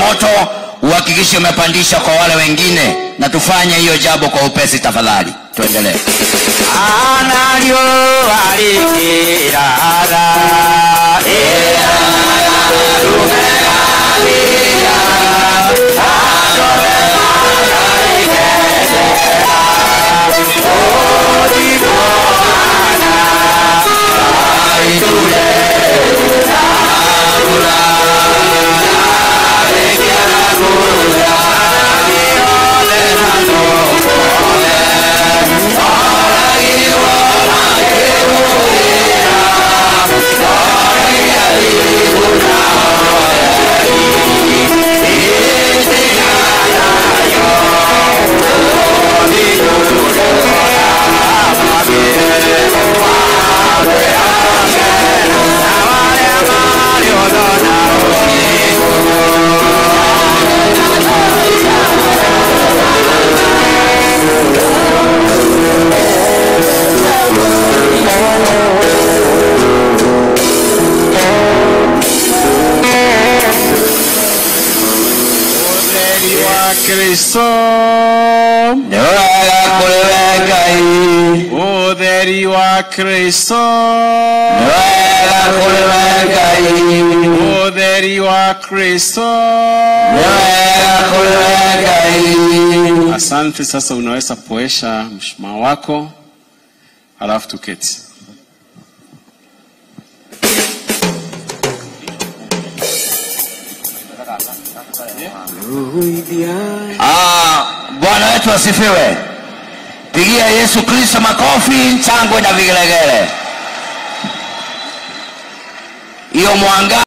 moto uhakikishe umepandisha kwa wale wengine na tufanye hiyo jambo kwa upesi tafadhali tuendelee analyo alikirara Utheri wa Kristo ni wega kũrĩ we ngai Utheri wa Kristo ni wega kũrĩ we ngai Utheri wa Kristo ni wega kũrĩ we ngai Asante. Sasa unaweza poesha mshumaa wako, halafu tuketi. Ah, bwana wetu asifiwe pigia yesu kristo makofi changwe na vigelegele hiyo mwanga